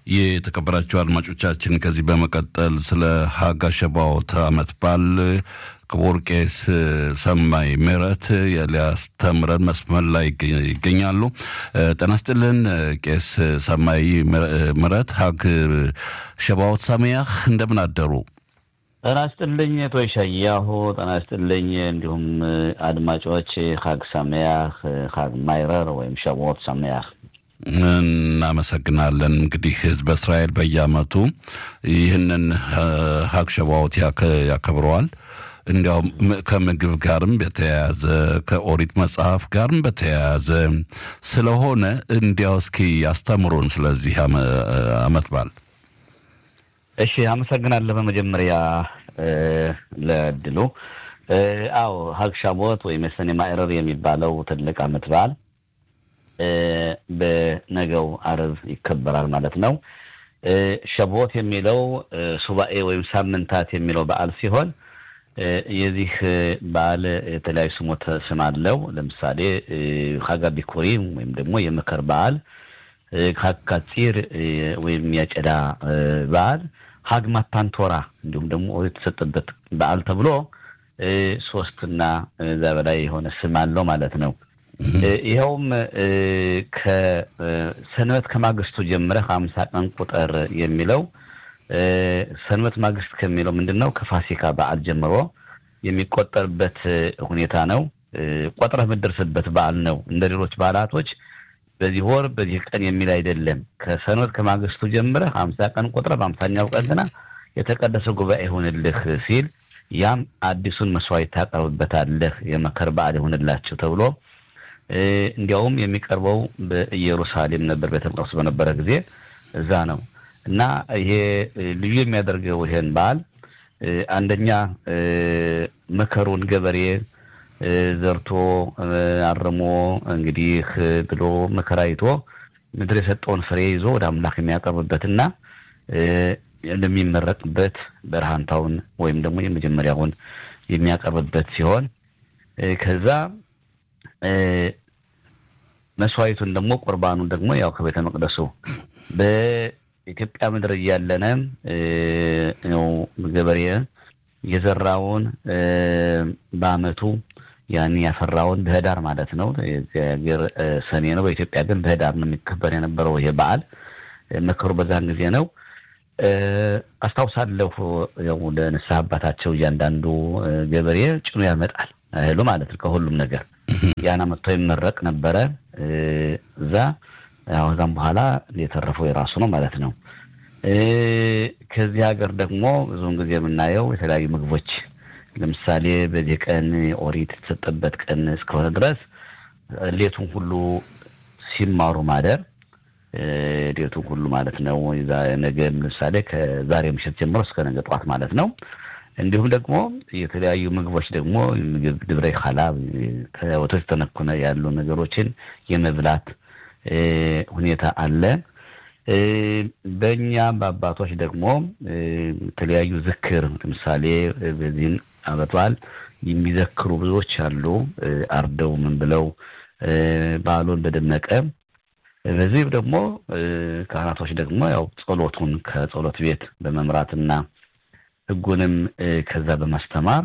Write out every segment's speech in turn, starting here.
የተከበራቸው አድማጮቻችን ከዚህ በመቀጠል ስለ ሀጋ ሸባዎት ዓመት በዓል ክቡር ቄስ ሰማይ ምህረት ሊያስተምረን መስመር ላይ ይገኛሉ። ጤና ይስጥልን ቄስ ሰማይ ምህረት ሀግ ሸባዎት ሰማያህ እንደምን አደሩ? ጤና ይስጥልኝ ቶይ ሻያሁ ጤና ይስጥልኝ። እንዲሁም አድማጮች ሀግ ሰማያህ ሀግ ማይረር ወይም ሸባዎት ሰማያህ እናመሰግናለን። እንግዲህ ህዝበ እስራኤል በየዓመቱ ይህንን ሀግ ሸባዎት ያከብረዋል። እንዲያውም ከምግብ ጋርም በተያያዘ ከኦሪት መጽሐፍ ጋርም በተያያዘ ስለሆነ እንዲያው እስኪ ያስተምሩን ስለዚህ ዓመት በዓል። እሺ፣ አመሰግናለሁ በመጀመሪያ ለእድሉ። አዎ ሀግ ሻቦት ወይም የሰኔ ማዕረር የሚባለው ትልቅ ዓመት በዓል በነገው አርብ ይከበራል ማለት ነው። ሸቦት የሚለው ሱባኤ ወይም ሳምንታት የሚለው በዓል ሲሆን የዚህ በዓል የተለያዩ ስሞት ስም አለው። ለምሳሌ ሀጋ ቢኩሪም ወይም ደግሞ የመከር በዓል፣ ሀግ ካጺር ወይም ያጨዳ በዓል፣ ሀግ ማታን ቶራ እንዲሁም ደግሞ የተሰጠበት በዓል ተብሎ ሶስትና እዛ በላይ የሆነ ስም አለው ማለት ነው። ይኸውም ከሰንበት ከማግስቱ ጀምረህ ሀምሳ ቀን ቁጥር የሚለው ሰንበት ማግስት ከሚለው ምንድን ነው? ከፋሲካ በዓል ጀምሮ የሚቆጠርበት ሁኔታ ነው። ቆጥረህ የምትደርስበት በዓል ነው። እንደ ሌሎች በዓላቶች በዚህ ወር በዚህ ቀን የሚል አይደለም። ከሰንበት ከማግስቱ ጀምረህ ሀምሳ ቀን ቆጥረህ በሀምሳኛው ቀን ግና የተቀደሰ ጉባኤ ይሆንልህ ሲል ያም አዲሱን መስዋዕት ታቀርብበታለህ የመከር በዓል ይሆንላችሁ ተብሎ እንዲያውም የሚቀርበው በኢየሩሳሌም ነበር። ቤተ መቅደስ በነበረ ጊዜ እዛ ነው እና ይሄ ልዩ የሚያደርገው ይሄን በዓል አንደኛ መከሩን ገበሬ ዘርቶ አርሞ እንግዲህ ብሎ መከራ አይቶ ምድር የሰጠውን ፍሬ ይዞ ወደ አምላክ የሚያቀርብበትና እንደሚመረቅበት በረሃንታውን ወይም ደግሞ የመጀመሪያውን የሚያቀርብበት ሲሆን ከዛ መስዋዕቱን ደግሞ ቁርባኑን ደግሞ ያው ከቤተ መቅደሱ በኢትዮጵያ ምድር እያለነ ነው ገበሬ የዘራውን በአመቱ ያን ያፈራውን በህዳር ማለት ነው። ሀገር ሰኔ ነው። በኢትዮጵያ ግን በህዳር ነው የሚከበር የነበረው ይሄ በዓል። መከሩ በዛን ጊዜ ነው። አስታውሳለሁ ያው ወደ ንስሐ አባታቸው እያንዳንዱ ገበሬ ጭኖ ያመጣል እህሉ ማለት ነው ከሁሉም ነገር ያን አመጥቶ ይመረቅ ነበረ እዛ ያው ከዛም በኋላ የተረፈው የራሱ ነው ማለት ነው። ከዚህ ሀገር ደግሞ ብዙውን ጊዜ የምናየው የተለያዩ ምግቦች ለምሳሌ በዚህ ቀን ኦሪት የተሰጠበት ቀን እስከሆነ ድረስ ሌቱን ሁሉ ሲማሩ ማደር ሌቱን ሁሉ ማለት ነው። ነገ ለምሳሌ ከዛሬ ምሽት ጀምሮ እስከ ነገ ጠዋት ማለት ነው። እንዲሁም ደግሞ የተለያዩ ምግቦች ደግሞ ምግብ ድብረ ኻላብ ከወተት የተነኩነ ያሉ ነገሮችን የመብላት ሁኔታ አለ። በእኛ በአባቶች ደግሞ የተለያዩ ዝክር ለምሳሌ በዚህን ዓመት በዓል የሚዘክሩ ብዙዎች አሉ። አርደው ምን ብለው በዓሉን በደመቀ በዚህም ደግሞ ካህናቶች ደግሞ ያው ጸሎቱን ከጸሎት ቤት በመምራትና ሕጉንም ከዛ በማስተማር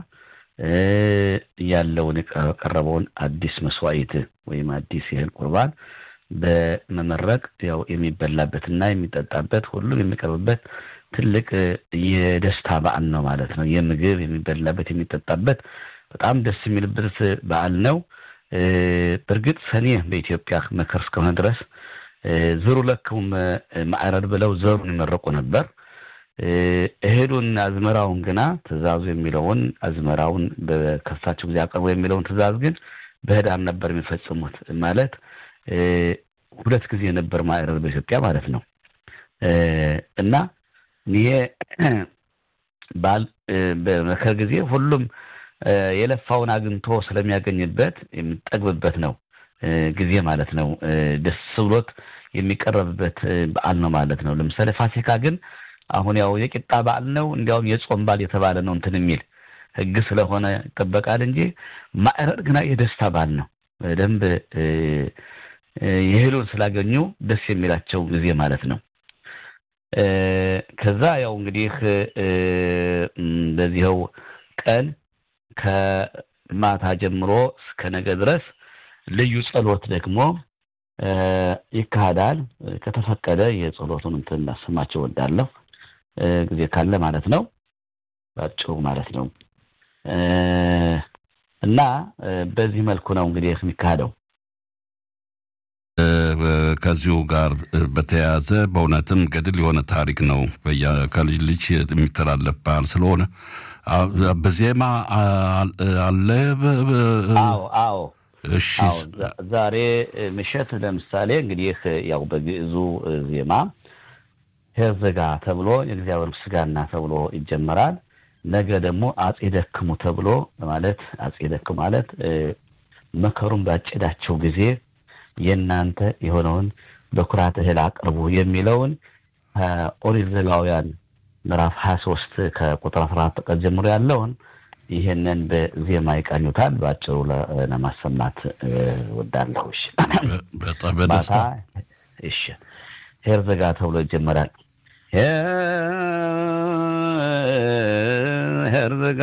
ያለውን የቀረበውን አዲስ መስዋዕት ወይም አዲስ የእህል ቁርባን በመመረቅ ያው የሚበላበትና የሚጠጣበት ሁሉም የሚቀርብበት ትልቅ የደስታ በዓል ነው ማለት ነው። የምግብ የሚበላበት የሚጠጣበት በጣም ደስ የሚልበት በዓል ነው። በእርግጥ ሰኔ በኢትዮጵያ መከር እስከሆነ ድረስ ዝሩ ለክሙ ማዕረር ብለው ዘሩን ይመረቁ ነበር። እህሉን አዝመራውን ግና ትእዛዙ የሚለውን አዝመራውን በከሳቸው ጊዜ አቅርቦ የሚለውን ትእዛዝ ግን በህዳር ነበር የሚፈጽሙት ማለት ሁለት ጊዜ ነበር ማዕረር በኢትዮጵያ ማለት ነው። እና ይሄ በዓል በመከር ጊዜ ሁሉም የለፋውን አግኝቶ ስለሚያገኝበት የሚጠግብበት ነው ጊዜ ማለት ነው። ደስ ብሎት የሚቀረብበት በዓል ነው ማለት ነው። ለምሳሌ ፋሲካ ግን አሁን ያው የቂጣ በዓል ነው፣ እንዲያውም የጾም በዓል የተባለ ነው እንትን የሚል ህግ ስለሆነ ይጠበቃል እንጂ ማዕረር ግና የደስታ በዓል ነው። በደንብ የእህሉን ስላገኙ ደስ የሚላቸው ጊዜ ማለት ነው። ከዛ ያው እንግዲህ በዚኸው ቀን ከማታ ጀምሮ እስከ ነገ ድረስ ልዩ ጸሎት ደግሞ ይካሄዳል። ከተፈቀደ የጸሎቱን እንትን እናሰማቸው ወዳለሁ ጊዜ ካለ ማለት ነው፣ ባጭሩ ማለት ነው። እና በዚህ መልኩ ነው እንግዲህ የሚካሄደው። ከዚሁ ጋር በተያያዘ በእውነትም ገድል የሆነ ታሪክ ነው። ከልጅ ልጅ የሚተላለፍ ባህል ስለሆነ በዜማ አለ። አዎ አዎ። እሺ ዛሬ ምሽት ለምሳሌ እንግዲህ ያው በግዕዙ ዜማ ሄርዘጋ ተብሎ የእግዚአብሔር ምስጋና ተብሎ ይጀመራል። ነገ ደግሞ አጼ ደክሙ ተብሎ ማለት አጼ ደክሙ ማለት መከሩን ባጨዳቸው ጊዜ የእናንተ የሆነውን በኩራት እህል አቅርቡ የሚለውን ኦሪት ዘሌዋውያን ምዕራፍ ሀያ ሶስት ከቁጥር አስራ አራት ቀን ጀምሮ ያለውን ይህንን በዜማ ይቃኙታል። በአጭሩ ለማሰማት ወዳለሁ። በደስታ እሺ፣ ሄርዘጋ ተብሎ ይጀመራል። ሄርዘጋ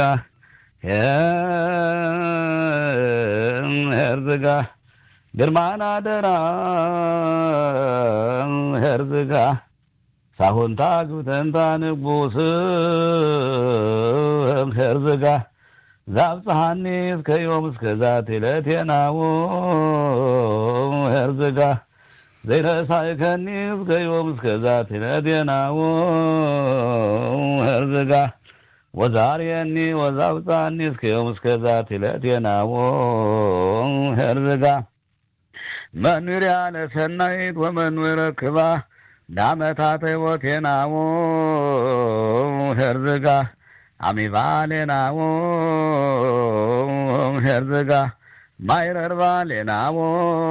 ሄርዘጋ ግርማና ደራ ሄርዝጋ ሳሁንታ ግብተንታ ንጉስ ሄርዝጋ ዛብፀሃኒ እስከ ዮም እስከ ዛት ዕለቴናዎ ሄርዝጋ ዘይረሳይከኒ እስከ ዮም እስከ ዛት ዕለቴናዎ ሄርዝጋ ወዛርየኒ ወዛብፃኒ እስከ ዮም እስከ ዛት ዕለቴናዎ ሄርዝጋ መንሪያ ለሰናይት ወመንበረ ክባ ዳመታተ ቦቴናዎ ሄርዝጋ አሚባሌናዎ ሄርዝጋ ማይረርባሌናዎ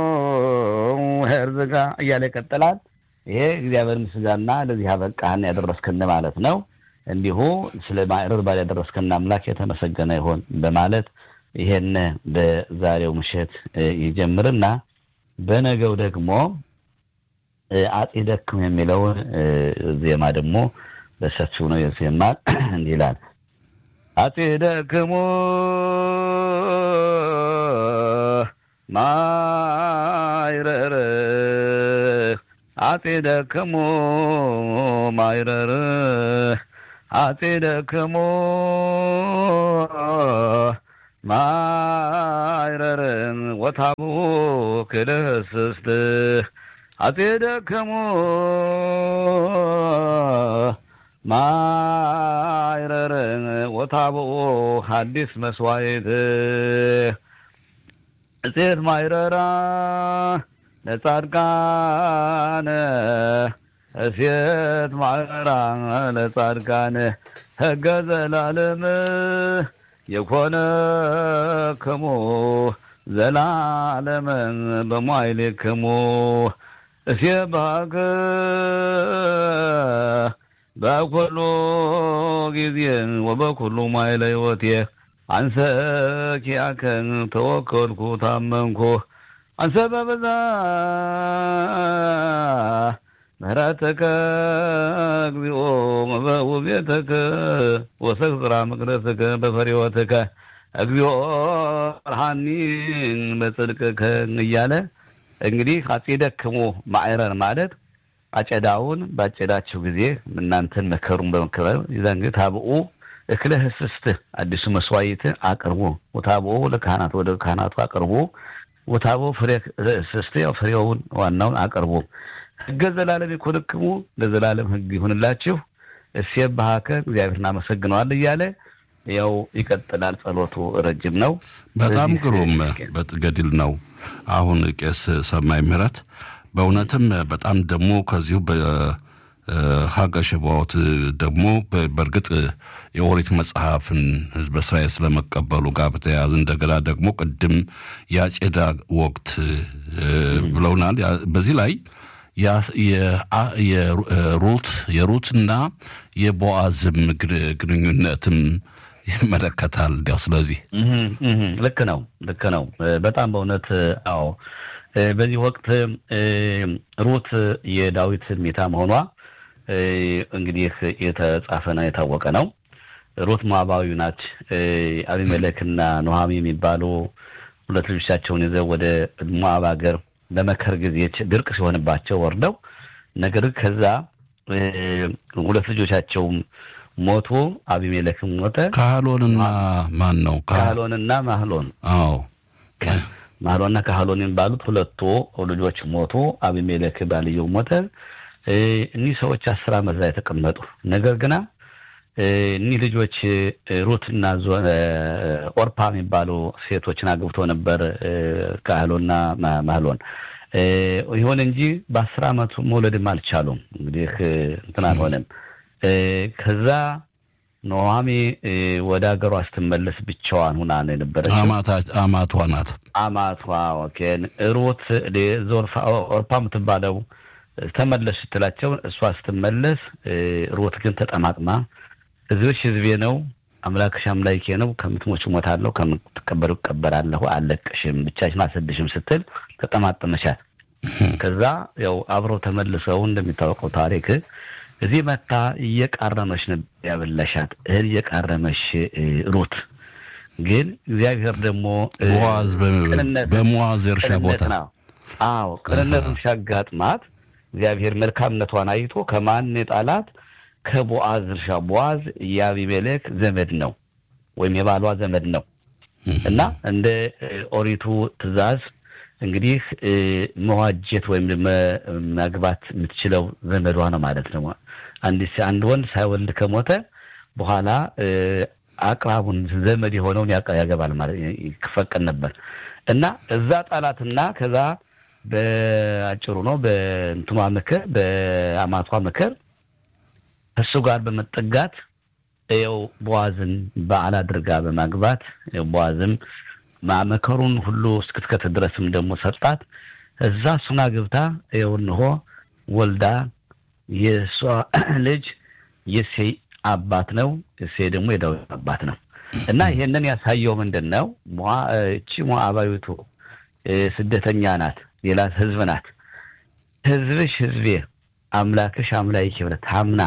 ሄርዝጋ እያለ ይቀጥላል። ይሄ እግዚአብሔር ምስጋና ለዚህ አበቃህን ያደረስክን ማለት ነው። እንዲሁ ስለ ማይረርባል ያደረስክን አምላክ የተመሰገነ ይሆን በማለት ይሄን በዛሬው ምሽት ይጀምርና በነገው ደግሞ አጼ ደክም የሚለውን ዜማ ደግሞ በሰፊው ነው የዜማ እንዲህ ይላል። አጼ ደክሞ ማይረር አጼ ደክሞ ማይረር አጼ ደክሞ ማይረርን ወታቡ ክልስስት አጼ ደከሞ ማይረርን ወታቡ ሐዲስ መስዋዕት እፄት ማይረራ ለጻድቃነ እሴት ማይረራ ለጻድቃነ ሕገ ዘላለም የኮነ ክሙ ዘላለምን በሟይሌክሙ እስየባከ በኩሉ ጊዜ ወበኩሉ ማይለ ሕይወቴ አንሰ ኪያከን ተወከልኩ ታመንኩ አንሰ በበዛ ምህረተከ እግዚኦ ውቤተከ ወሰግራ መቅደስከ በፈሪወትከ እግዚኦ ብርሃኒን በጽድቅከ እያለ እንግዲህ አጼ ደክሞ ማዕረር ማለት አጨዳውን ባጨዳቸው ጊዜ እናንተን መከሩን በመከበር ይዛን ጊዜ ታብኡ እክለ ህስስት አዲሱ መስዋዕት አቅርቡ ወታብኡ ለካህናት ወደ ካህናቱ አቅርቡ ወታቦ ፍሬ ህስስት ያው ፍሬውን ዋናውን አቅርቡ ህገ ዘላለም ይኮንክሙ ለዘላለም ህግ ይሁንላችሁ እሴብ ባህከ እግዚአብሔር እናመሰግነዋል እያለ ያው ይቀጥላል። ጸሎቱ ረጅም ነው። በጣም ግሩም ገድል ነው። አሁን ቄስ ሰማይ ምህረት በእውነትም በጣም ደግሞ ከዚሁ በሀገ ሸባዎት ደግሞ በእርግጥ የኦሪት መጽሐፍን ህዝበ እስራኤል ስለመቀበሉ ጋር በተያያዘ እንደገና ደግሞ ቅድም የአጨዳ ወቅት ብለውናል። በዚህ ላይ የሩት የሩትና የቦአዝም ግንኙነትም ይመለከታል። እንዲያው ስለዚህ ልክ ነው፣ ልክ ነው። በጣም በእውነት አዎ። በዚህ ወቅት ሩት የዳዊት ሚታ መሆኗ እንግዲህ የተጻፈ ነው የታወቀ ነው። ሩት ሞዓባዊ ናት። አቢሜሌክና ኖሃሚ የሚባሉ ሁለት ልጆቻቸውን ይዘው ወደ ሞዓብ ሀገር በመከር ጊዜ ድርቅ ሲሆንባቸው ወርደው ነገር ግን ከዛ ሁለት ልጆቻቸውም ሞቱ። አቢሜሌክም ሞተ። ካህሎንና ማን ነው? ካህሎንና ማህሎን አዎ ማህሎንና ካህሎን የሚባሉት ሁለቱ ልጆች ሞቱ። አቢሜሌክ ባልየው ሞተ። እኒህ ሰዎች አስር ዓመት ላይ ተቀመጡ። ነገር ግና እኒህ ልጆች ሩትና ኦርፓ የሚባሉ ሴቶችን አግብቶ ነበር ካህሎና ማህሎን። ይሁን እንጂ በአስር ዓመቱ መውለድም አልቻሉም። እንግዲህ እንትን አልሆነም። ከዛ ኖሃሚ ወደ ሀገሯ ስትመለስ ብቻዋን ሁና ነው የነበረችው። አማቷ ናት። አማቷ ኦኬ። ሩት ኦርፓ የምትባለው ተመለስ ስትላቸው እሷ ስትመለስ ሩት ግን ተጠማጥማ ህዝብሽ ህዝቤ ነው፣ አምላክሽ አምላኬ ነው፣ ከምትሞች እሞታለሁ፣ ከምትቀበሩ እቀበላለሁ፣ አልለቅሽም፣ ብቻሽን አልሰድሽም ስትል ተጠማጠመቻት። ከዛ ያው አብረው ተመልሰው እንደሚታወቀው ታሪክ እዚህ መታ እየቃረመች ነበር ያበላሻት እህል እየቃረመች ሩት ግን እግዚአብሔር ደግሞ ቦዋዝ በሞዋዝ እርሻ ቦታ ነው። አዎ ቅንነቱን ሲያጋጥማት እግዚአብሔር መልካምነቷን አይቶ ከማን የጣላት ከቦአዝ እርሻ። ቦአዝ የአቢሜሌክ ዘመድ ነው ወይም የባሏ ዘመድ ነው እና እንደ ኦሪቱ ትእዛዝ እንግዲህ መዋጀት ወይም መግባት የምትችለው ዘመዷ ነው ማለት ነው። አንድ ወንድ ሳይወልድ ከሞተ በኋላ አቅራቡን ዘመድ የሆነውን ያገባል ማለት ይፈቀድ ነበር እና እዛ ጣላትና ከዛ በአጭሩ ነው በእንትኗ ምክር በአማቷ ምክር እሱ ጋር በመጠጋት ይኸው ቦዋዝን በዓል አድርጋ በማግባት ቦዋዝም መከሩን ሁሉ እስክትከት ድረስም ደግሞ ሰጣት። እዛ እሱን አግብታ ይኸው እንሆ ወልዳ የእሷ ልጅ የሴይ አባት ነው። የሴይ ደግሞ የዳዊት አባት ነው እና ይሄንን ያሳየው ምንድን ነው? እቺ ሞዓባዊቱ ስደተኛ ናት፣ ሌላ ህዝብ ናት። ህዝብሽ ህዝቤ አምላክሽ አምላኬ ብላ ታምና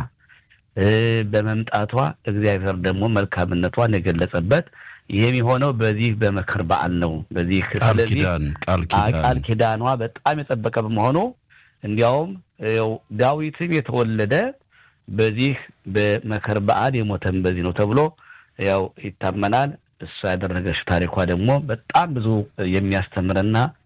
በመምጣቷ እግዚአብሔር ደግሞ መልካምነቷን የገለጸበት ይህም የሆነው በዚህ በመከር በዓል ነው። በዚህ ስለዚህ ቃል ኪዳኗ በጣም የጠበቀ በመሆኑ እንዲያውም ያው ዳዊትም የተወለደ በዚህ በመከር በዓል የሞተም በዚህ ነው ተብሎ ያው ይታመናል። እሷ ያደረገችው ታሪኳ ደግሞ በጣም ብዙ የሚያስተምርና